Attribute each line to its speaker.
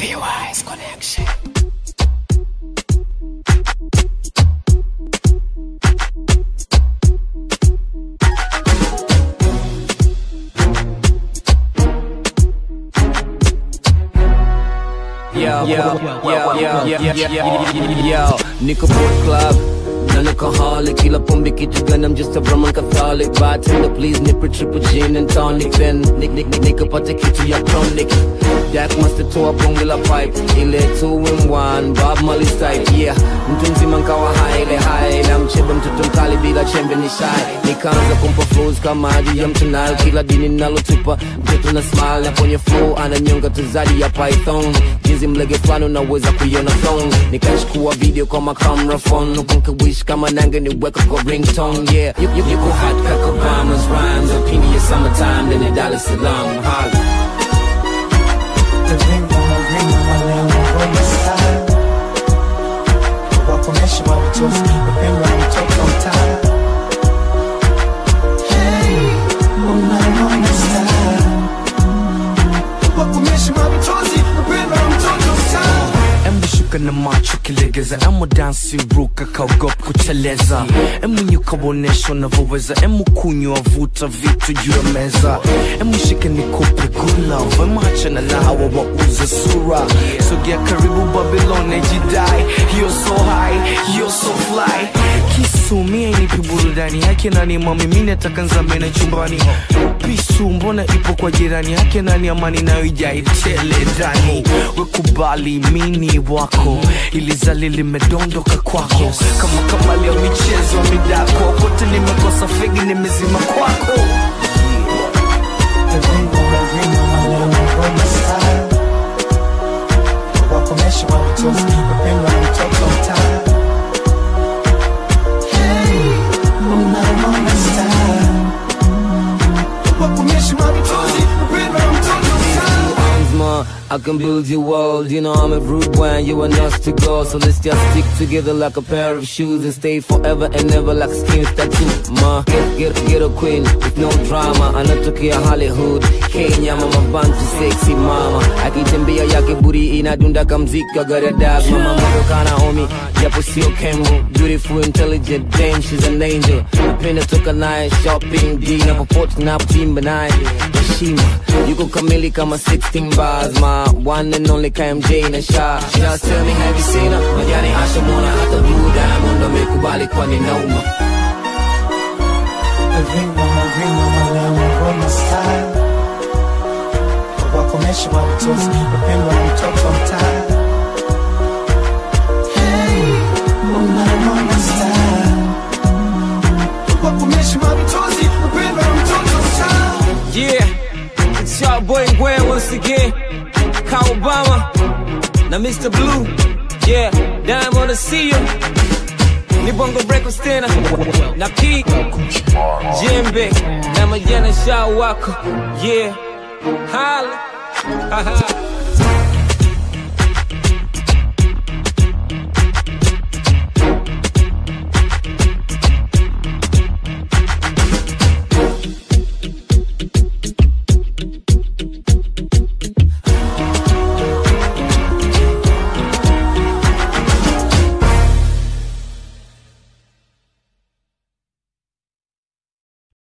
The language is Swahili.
Speaker 1: PY's connection.
Speaker 2: Yo, yo, yo, yo, yo, yo, yo, yo, niko boat club na alcoholic kila pombe kitu gani I'm just a Roman Catholic bartender please nipe triple gin and tonic then nick nick nick nikapate kitu ya chronic Jack Master toa bonge la pipe ile 2 in 1 Bob Marley type yeah mtu mzima nkawa high ile high na mchebe mtoto mkali bila chembe ni shy nikaanza kumpa flows kama hadi ya mtunayo kila dini nalotupa mtoto na smile na kwenye flow ananyonga tuzadi ya python jinsi mlege fulani unaweza kuiona thong nikachukua video kwa makamera phone huku nkawish kama nange niweka kwa ringtone yeah you, you, yuko hot kaka Obama's rhymes opinion summertime then in Dar es Salaam holla
Speaker 3: The ring on my ring on my leo ngoma style wakomesha watoto wapendwa na mtoto mtaa Hey, unaona style wakomesha watoto wapendwa na mtoto mtaa
Speaker 4: Embu shuka na macho kilegeza Emu dansi ruka kaogop kuteleza Emu nyuka wonesha unavyoweza Emu kunywa vuta vitu juu ya meza Emu shike nikupe good love Emu achana na hawa wauza sura Sogea karibu Babylon ejidai You're so high, you're so fly Kisu mie inipi burudani Hake nani mami mimi nataka nzame na chumbani Pisu mbona ipo kwa jirani Hake nani amani nayo ijai tele ndani Wekubali mini wako Ilizali limedondoka kwako Kama kamali ya michezo ya midako Kote nimekosa fegi nimezima kwako
Speaker 3: The ring on my ring on my leo ngoma style wakomesha watoto wapendwa na mtoto mtaa Hey, unaona style wakomesha watoto wapendwa na mtoto mtaa
Speaker 2: arms, ma. I can build your world. You know I'm a rude one, you and us to go. So let's just stick together like a pair of shoes and stay forever and never like skin tattoo. Ma, get get get a queen with no drama. Anatokea Hollywood, Kenya, mama bantu sexy mama. Akitembea yake buri inadunda kamziki agara dag. Mama moyo kana homie, japo sio kembo. Beautiful, intelligent, damn she's an angel. Napenda toka naye shopping, D na popote na kutimba naye. Heshima, yuko kamili kama 16 bars. My one and only KMJ na sha. Just tell me have you seen her? Majani ashamona hata blue diamond amekubali kwani nauma.
Speaker 3: The ring on my ring on my leo ngoma style wakomesha watoto wapendwa na mtoto mtaa Hey, unaona style wakomesha watoto wapendwa na mtoto mtaa
Speaker 2: Yeah, it's your boy Gwen once again. Ka Obama, na Mr. Blue. Yeah, Diamond to see you. Ni bongo breakfast tena na P Jembe na majana shao wako yeah hala